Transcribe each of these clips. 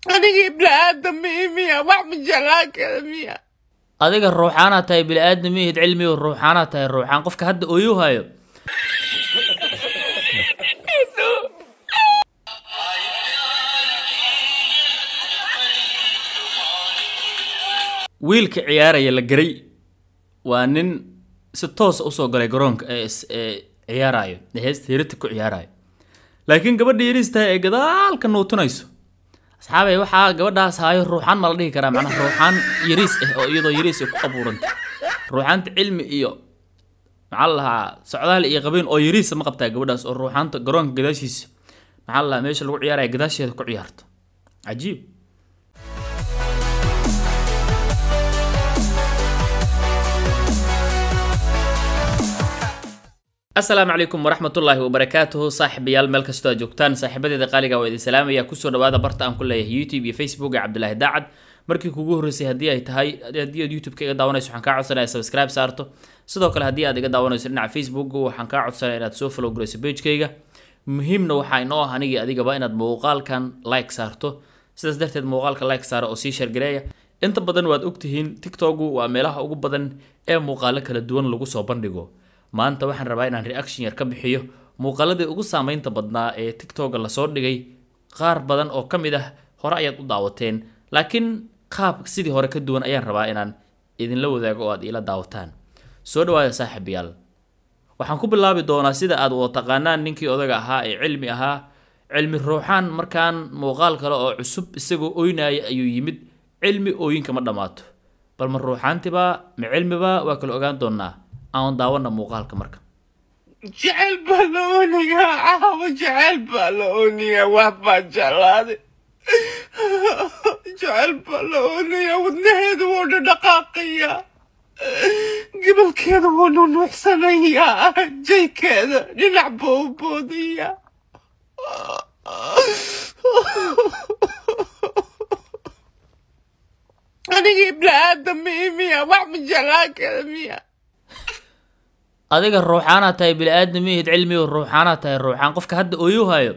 anigii ibni-aadam miya wax ma jeclaan kara miya adiga ruuxaanaa tahay bili-aadam mihid cilmiyo ruuxaanaa tahay ruuxaan qofka hadda ooyu hayo wiilka ciyaaraya la garay waa nin si toosa usoo galay garoonka ee is- ee ciyaarayo ee heesta hirita ku ciyaarayo laakiin gabadha yariis tahay ee gadaalka nuutunayso asxaabay waxaa gabadhaas haayo ruuxaan ma la dhihi karaa macnaha ruuxaan yariis ah oo iyadoo yariis ay ku abuurantay ruuxaanta cilmi iyo maxaa la lahaa socdaal iyo qabiin oo yariisa ma qabtaa gabadhaas oo ruuxaanta garoonka gadaashiisa maxaa la lahaa meesha lagu ciyaaraya gadaasheeda ku ciyaarto cajiib asalaamu calaykum waraxmatullaahi wabarakaatuhu saaxiibayaal meel kastoo aad joogtaan saaxiibadeeda qaaliga waa idin salaamaya kusoo dhawaada barta aan ku leeyahay youtube iyo facebook ee cabdulaahi daacad markii kugu horreysay haddii ay tahay haddii aad youtube-ka iga daawanayso waxaan kaa codsanaya subscribe saarto sidoo kale haddii aad iga daawanayso dhinaca facebook waxaan kaa codsanaya inaad soo follow garayso pagekayga muhiimna waxaa inoo ah anigii adigaba inaad muuqaalkan like saarto sidaas darteed muuqaalka like saara oo sii shargareeya inta badan waad ogtihiin tiktoku waa meelaha ugu badan ee muuqaalo kala duwan lagu soo bandhigo maanta waxaan rabaa inaan reaction yar ka bixiyo muuqaaladii ugu saameynta badnaa ee tiktoka lasoo dhigay qaar badan oo ka mid ah hore ayaad u daawateen laakiin qaab sidii hore ka duwan ayaan rabaa inaan idinla wadaago oo aad iila daawataan soo dhawaada saaxiibayaal waxaan ku bilaabi doonaa sida aad wada taqaanaan ninkii odaga ahaa ee cilmi ahaa cilmi ruuxaan markaan muuqaal kale oo cusub isagoo oynaya ayuu yimid cilmi ooyinka ma dhammaato bal ma ruuxaantibaa ma cilmibaa waa kala ogaan doonaa aan daawana muuqaalka marka jecel baa la ooniyaa caawa jecel baa la ooniyaa wax baa jeclaaday jecel baa la ooniyaa wadnaheedu wuu dhadhaqaaqayaa gibalkeeda wuu nunuuxsanayaa jaykeeda dhinac buu u boodayaa anigii ibni-aadam miya wax ma jeclaan kara miya adiga ruuxaanaa tahay bili-aadam mihid cilmiyo ruuxaanaa tahay ruuxaan qofka hadda ooyu hayo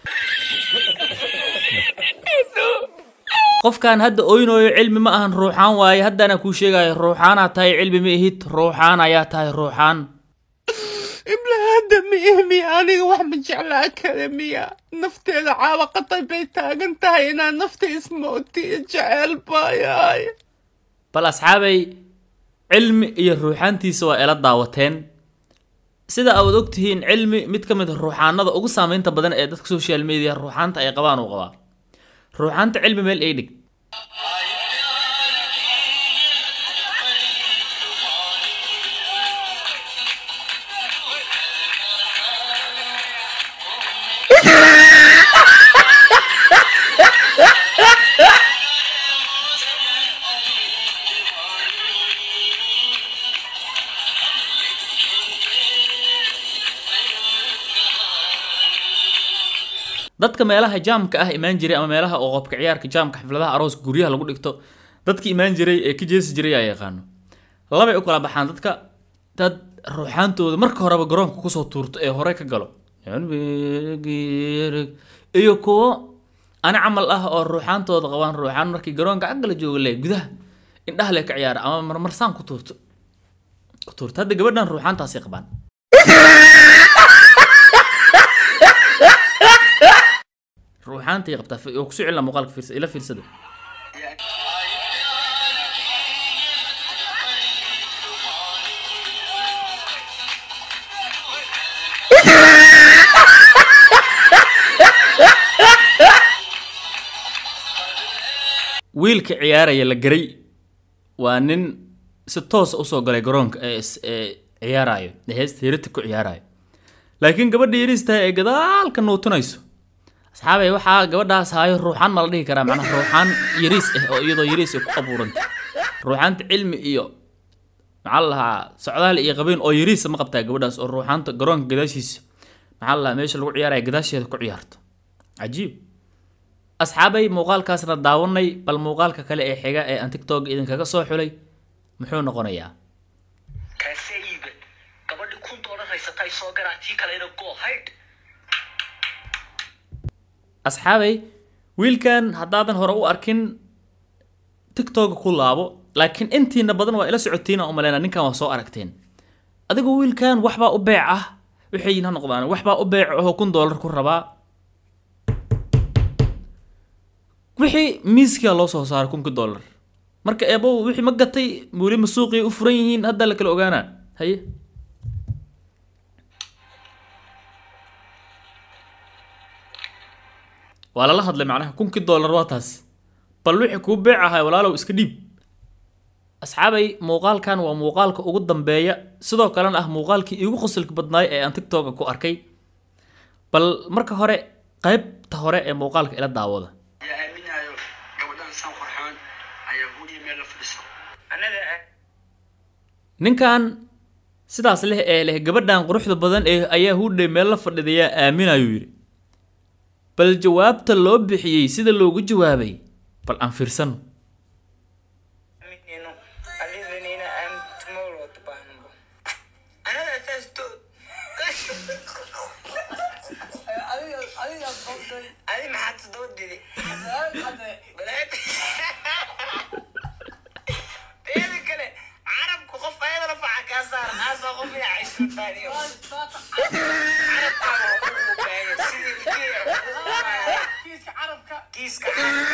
qofkan hadda oynayo cilmi ma ahan ruuxaan waaye haddana kuu sheegayo ruuxaanaa tahay cilmi ma ihid ruuxaan ayaa tahay ruuxaan ibni-aadam miya miya aniga wax ma jeclaan kara miya nafteeda caawa qatay bay taagan tahay inaan nafta ismootiyo jecel baayahay bal asxaabay cilmi iyo ruuxaantiisa waa ila daawateen sida aad ogtihiin cilmi mid ka mid a ruuxaanada ugu saameynta badan ee dadka social media ruuxaanta ay qabaan uu qabaa ruuxaanta cilmi meel ay dhig dadka meelaha jaamka ah imaan jiray ama meelaha oo qobka ciyaarka jaamka xafladaha arooska guryaha lagu dhigto dadki imaan jiray ee ka jeesi jiray aa yaqaano labay u kala baxaan dadka dad ruuxaantooda marka horeba garoonka kusoo tuurto ee hore ka galo iyo kuwo ani camal ah oo ruuxaantooda qabaan ruuxaan markii garoonka agala jooga le gudaha indhaha le ka ciyaara ama marmarsaan ku tuurto ku tuurto hadda gabadhan ruuxaantaasay qabaan ruuxaantay qabtaa oo kusoo celina muuqaalka fiirsa ila fiirsada wiilka ciyaaraya la garay waa nin si toosa usoo galay garoonka ee is- ee ciyaarayo ee heesta hirita ku ciyaarayo laakiin gabadha yariis tahay ee gadaalka nuutunayso asxaabay waxaa gabadhaas haayo ruuxaan ma la dhihi karaa macnaha ruuxaan yariis ah oo iyadoo yariis ay ku abuurantay ruuxaanta cilmi iyo maxaa la lahaa socdaal iyo qabiin oo yariisa ma qabtaa gabadhaas oo ruuxaanta garoonka gadaashiisa maxaa la lahaa meesha lagu ciyaaraya gadaasheeda ku ciyaarto cajiib asxaabay muuqaalkaasna daawanay bal muuqaalka kale ee xiga ee aan tiktok idinkaga soo xulay muxuu noqonayaa kaasee iibe gabadhi kun doolar haysatay soo garaa tii kalena go haydh asxaabay wiilkan haddaadan hore u arkin tiktoka ku laabo laakiin intiina badan waa ila socotiina umaleyna ninkan waa soo aragteen adigu wiilkan waxbaa u beec ah waxay ha noqdaan waxbaa u beec ahoo kun doolar ku rabaa wixii miiskia loo soo saaray kunki doolar marka eebow wixii ma gatay weli ma suuqii u furan yihiin hadda la kala ogaanaa haye waa lala hadlay macnaha kunkii doolar waa taas bal wixii kuu beec ahay walaalow iska dhiib asxaabay muuqaalkan waa muuqaalka ugu dambeeya sidoo kalena ah muuqaalkii iigu qosolka badnaay ee aan tiktoka ku arkay bal marka hore qaybta hore ee muuqaalka ila daawada ayaa aaminayo gabadhan san qurxoon ayaa hudii meel la fadhiso annaga ninkan sidaas leh ee leh gabadhan quruxda badan ee ayaa hudhay meel la fadhidayaa aaminayuu yidhi bal jawaabta loo bixiyey sida loogu jawaabay bal aan fiirsano aminayno alidanayna aan tomorrow tabahnabo anada saas to adi maxaa todoba didi balaad teeda kale carabku qof ayada la faca kaa saar aasoo qof ina caysuntaaniyo carabkaaga wuxuu u baahan sidii kiiska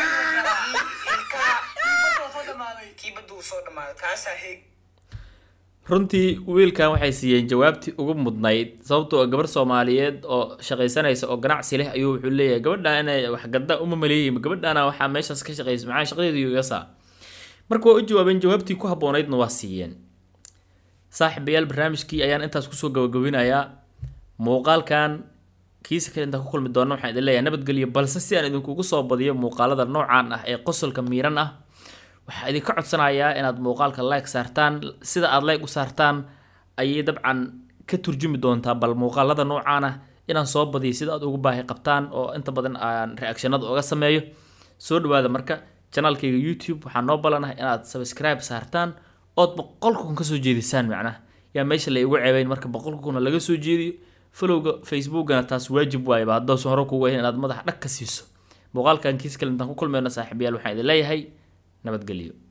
ilkaha kii badda uu soo dhamaaday kaasaa heeg runtii wiilkan waxay siiyeen jawaabtii ugu mudnayd sababtoo ah gabar soomaaliyeed oo shaqaysanaysa oo ganacsi leh ayuu wuxuu leeyahay gabadhan inay waxgadda uma maleeyay gabadhana waxaa meeshaas ka shaqaysa maxaa shaqadeedu iga saa marka waa u jawaabeen jawaabtii ku habboonaydna waa siiyeen saaxiibayaal barnaamijkii ayaan intaas kusoo gabagabinayaa muuqaalkan kiisa kale intaan ku kulmi doona waxaan idin leeyahay nabadgelyo balse si aan idinkugu soo badiyo muuqaalada noocan ah ee qosolka miiran ah waxaa idinka codsanayaa inaad muuqaalka like saartaan sida aad like u saartaan ayay dabcan ka turjumi doontaa bal muuqaalada noocaan ah inaan soo badiyo sida aad ugu baahi qabtaan oo inta badan aan reactionada uga sameeyo soo dhawaada marka janaalkayga youtube waxaa noo balanahay inaad subscribe saartaan ood boqolka kun kasoo jeedisaan macnaha yaa meesha la igu ceebeyn marka boqolka kuna laga soo jeediyo folowga facebookana taas waajib waayaba haddoosan hore kugu ahayn inaad madaxa dhag ka siiso muuqaalkan kiis kale intaan ku kulmeyno saaxiibayaal waxaan idin leeyahay nabadgelyo